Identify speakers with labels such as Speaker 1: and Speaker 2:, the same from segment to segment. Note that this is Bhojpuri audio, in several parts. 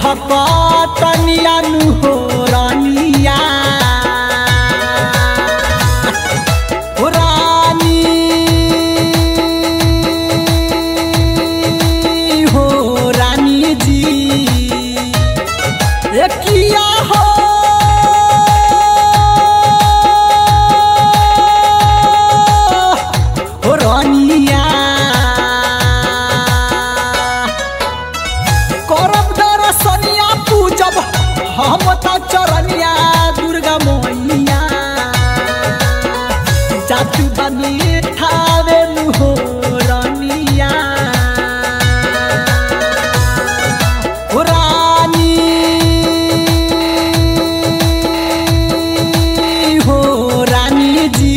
Speaker 1: हकतनिया नु हो रानिया हो रानी हो रानी जी ए किया हो हो रानिया करब दरसनिया पूजब हम त चरनिया दुर्गा मैया जातु बनी ठावे नु हो रानिया हो रानी हो रानी जी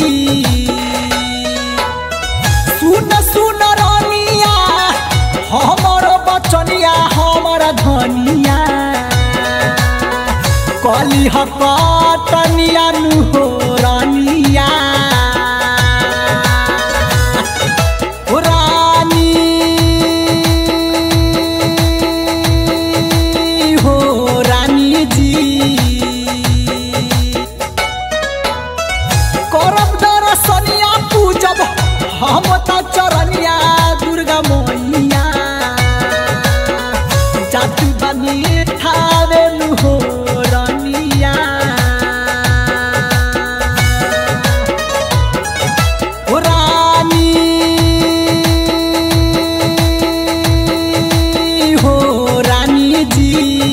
Speaker 1: सुन सुन रानिया हमर बचनिया हमर धनिया कली हकतनिया नु हो रानिया हो रानी हो रानी जी करब दरसनिया पूजब हम त चरनिया दुर्गा मैया जातु बनी ठावे नु हो रानिया हो रानी हो रानी जी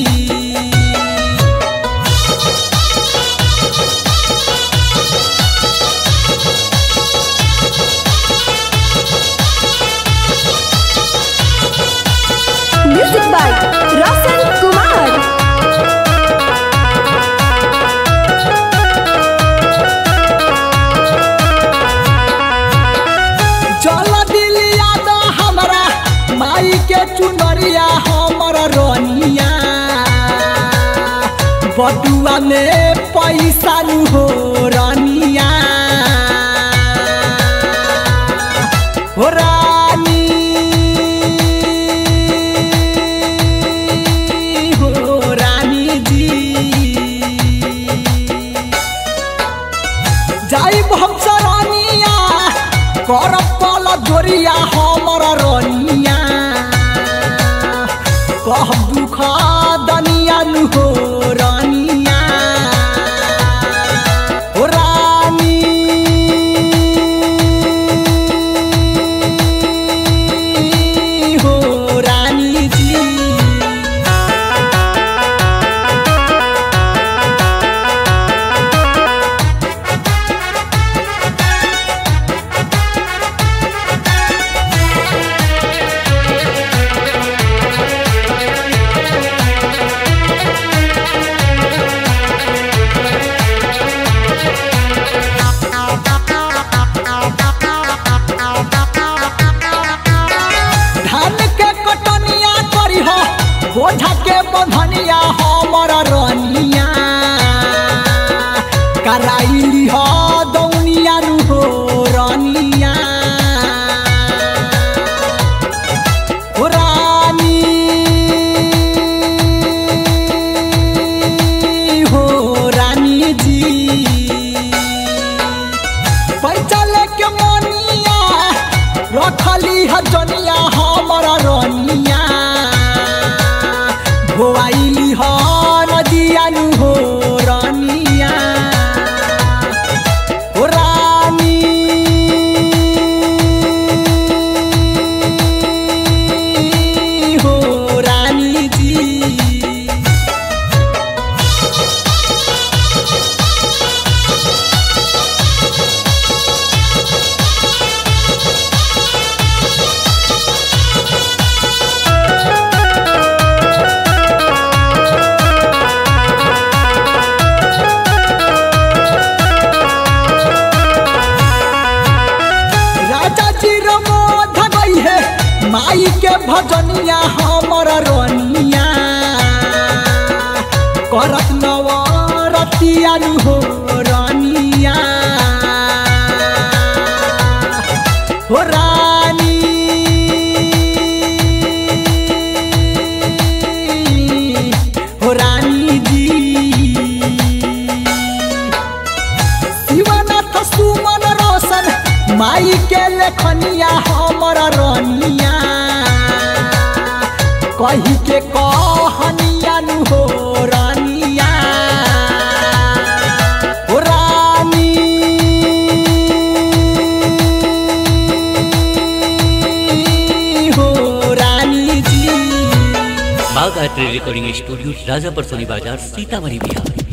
Speaker 2: Music by Roshan Kumar.
Speaker 1: चल दिलिया द हमरा माई के चुनरिया हमर रनिया बटुआ में पैसा नु हो रनिया हो रानी हो रानी जी जाइब हम सरानिया करब पल जोरिया हमर रनिया कहब दुख दनिया नु हो रानिया हो रानी हो रानी जी धान के कटनिया करी हो बोझा के बंधनिया हमर रनिया कराइली हो दौनिया नु हो रनिया हो रानी हो रानी जी पैसा लेके मनिया रखली ह जनिया हमर रनिया भोआइली ह नदिया नु हो रनिया हो रानी हो रानी जी राजा जी रमोध गई है माई के भजनिया हमर रनिया करत नवरतिया नु हो रनिया हो रानी कही के कहनिया नु हो रानिया हो रानी हो रानी जी
Speaker 3: बाग art recording studio Rajapar Soni बाजार सीतामढ़ी बिहार